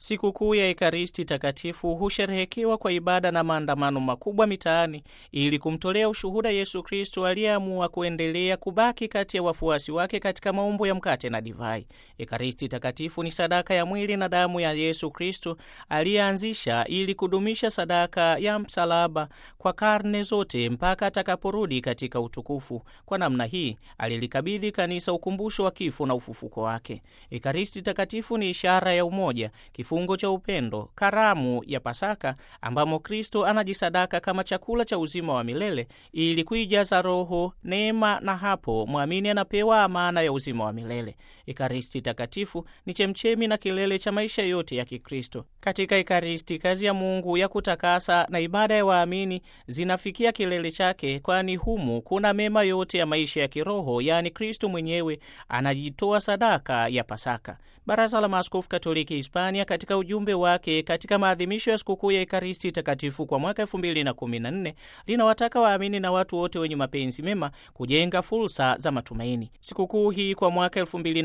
Sikukuu ya Ekaristi Takatifu husherehekewa kwa ibada na maandamano makubwa mitaani ili kumtolea ushuhuda Yesu Kristo aliyeamua kuendelea kubaki kati ya wafuasi wake katika maumbo ya mkate na divai. Ekaristi Takatifu ni sadaka ya mwili na damu ya Yesu Kristo aliyeanzisha ili kudumisha sadaka ya msalaba kwa karne zote mpaka atakaporudi katika utukufu. Kwa namna hii alilikabidhi kanisa ukumbusho wa kifo na ufufuko wake. Ekaristi Takatifu ni ishara ya umoja kifungo cha upendo, karamu ya Pasaka ambamo Kristo anajisadaka kama chakula cha uzima wa milele ili kuijaza roho neema, na hapo mwamini anapewa amana ya uzima wa milele. Ekaristi Takatifu ni chemchemi na kilele cha maisha yote ya Kikristo. Katika Ekaristi kazi ya Mungu ya kutakasa na ibada ya waamini zinafikia kilele chake, kwani humu kuna mema yote ya maisha ya kiroho, yaani Kristo mwenyewe anajitoa sadaka ya Pasaka. Baraza la Maaskofu Katoliki Hispania katika ujumbe wake katika maadhimisho ya sikukuu ya Ekaristi Takatifu kwa mwaka 2014 linawataka waamini na watu wote wenye mapenzi mema kujenga fursa za matumaini. Sikukuu hii kwa mwaka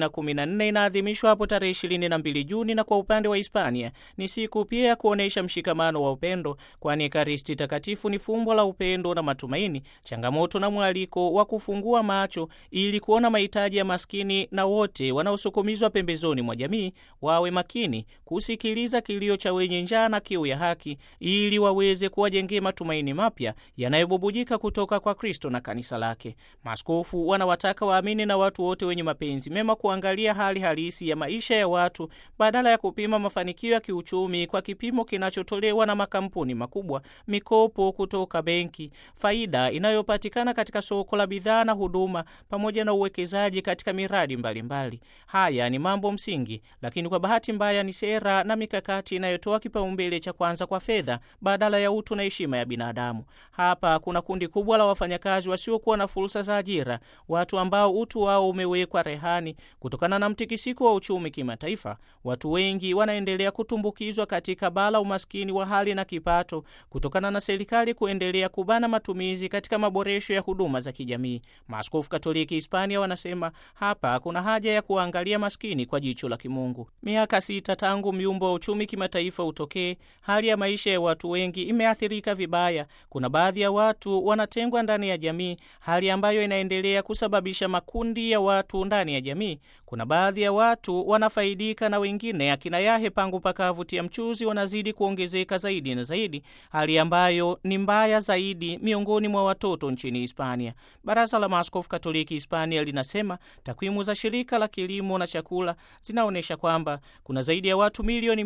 2014 inaadhimishwa hapo tarehe 22 Juni, na kwa upande wa Hispania ni siku pia ya kuonyesha mshikamano wa upendo, kwani Ekaristi Takatifu ni fumbo la upendo na matumaini, changamoto na mwaliko wa kufungua macho ili kuona mahitaji ya maskini na wote wanaosukumizwa pembezoni mwa jamii wawe makini kusikiliza kilio cha wenye njaa na kiu ya haki ili waweze kuwajengea matumaini mapya yanayobubujika kutoka kwa Kristo na kanisa lake. Maaskofu wanawataka waamini na watu wote wenye mapenzi mema kuangalia hali halisi ya maisha ya watu badala ya kupima mafanikio ya kiuchumi kwa kipimo kinachotolewa na makampuni makubwa, mikopo kutoka benki, faida inayopatikana katika soko la bidhaa na huduma, pamoja na uwekezaji katika miradi mbalimbali mbali. Haya ni mambo msingi, lakini kwa bahati mbaya ni sera na mikakati inayotoa kipaumbele cha kwanza kwa fedha badala ya utu na heshima ya binadamu. Hapa kuna kundi kubwa la wafanyakazi wasiokuwa na fursa za ajira, watu ambao utu wao umewekwa rehani kutokana na mtikisiko wa uchumi kimataifa. Watu wengi wanaendelea kutumbukizwa katika bala umaskini wa hali na kipato kutokana na serikali kuendelea kubana matumizi katika maboresho ya huduma za kijamii. Maaskofu Katoliki Hispania wanasema hapa kuna haja ya kuangalia maskini kwa jicho la kimungu. Miaka sita tangu myumbo wa uchumi kimataifa utokee, hali ya maisha ya watu wengi imeathirika vibaya. Kuna baadhi ya watu wanatengwa ndani ya jamii, hali ambayo inaendelea kusababisha makundi ya watu ndani ya jamii. Kuna baadhi ya watu wanafaidika na wengine, akina yahe pangu pakavutia mchuzi, wanazidi kuongezeka zaidi na zaidi, hali ambayo ni mbaya zaidi miongoni mwa watoto nchini Hispania. Baraza la Maaskofu Katoliki Hispania linasema takwimu za shirika la kilimo na chakula zinaonyesha kwamba kuna zaidi ya watu milioni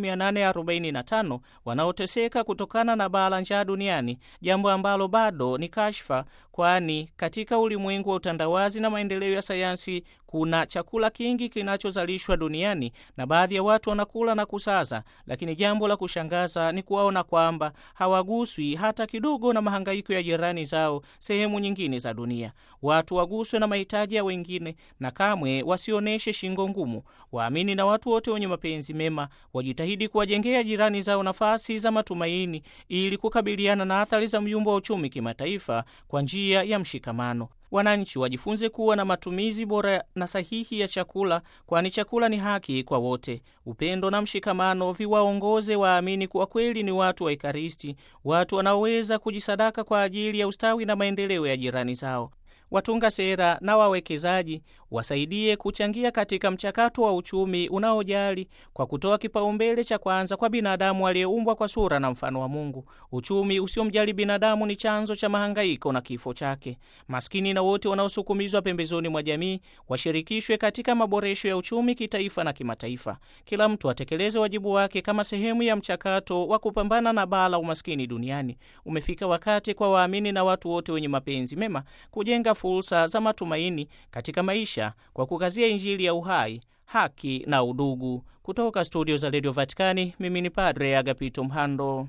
845 wanaoteseka kutokana na baa la njaa duniani, jambo ambalo bado ni kashfa, kwani katika ulimwengu wa utandawazi na maendeleo ya sayansi kuna chakula kingi kinachozalishwa duniani na baadhi ya watu wanakula na kusaza, lakini jambo la kushangaza ni kuwaona kwamba hawaguswi hata kidogo na mahangaiko ya jirani zao sehemu nyingine za dunia. Watu waguswe na mahitaji ya wengine na kamwe wasionyeshe shingo ngumu. Waamini na watu wote wenye mapenzi mema wajitahidi kuwajengea jirani zao nafasi za matumaini ili kukabiliana na athari za myumbo wa uchumi kimataifa kwa njia ya mshikamano. Wananchi wajifunze kuwa na matumizi bora na sahihi ya chakula, kwani chakula ni haki kwa wote. Upendo na mshikamano viwaongoze waamini kuwa kweli ni watu wa Ekaristi, watu wanaoweza kujisadaka kwa ajili ya ustawi na maendeleo ya jirani zao. Watunga sera na wawekezaji wasaidie kuchangia katika mchakato wa uchumi unaojali kwa kutoa kipaumbele cha kwanza kwa binadamu aliyeumbwa kwa sura na mfano wa Mungu. Uchumi usiomjali binadamu ni chanzo cha mahangaiko na kifo chake. Maskini na wote wanaosukumizwa pembezoni mwa jamii washirikishwe katika maboresho ya uchumi kitaifa na kimataifa. Kila mtu atekeleze wajibu wake kama sehemu ya mchakato wa kupambana na baa la umaskini duniani. Umefika wakati kwa waamini na watu wote wenye mapenzi mema kujenga fursa za matumaini katika maisha kwa kukazia Injili ya uhai, haki na udugu. Kutoka studio za redio Vatikani, mimi ni Padre Agapito Mhando.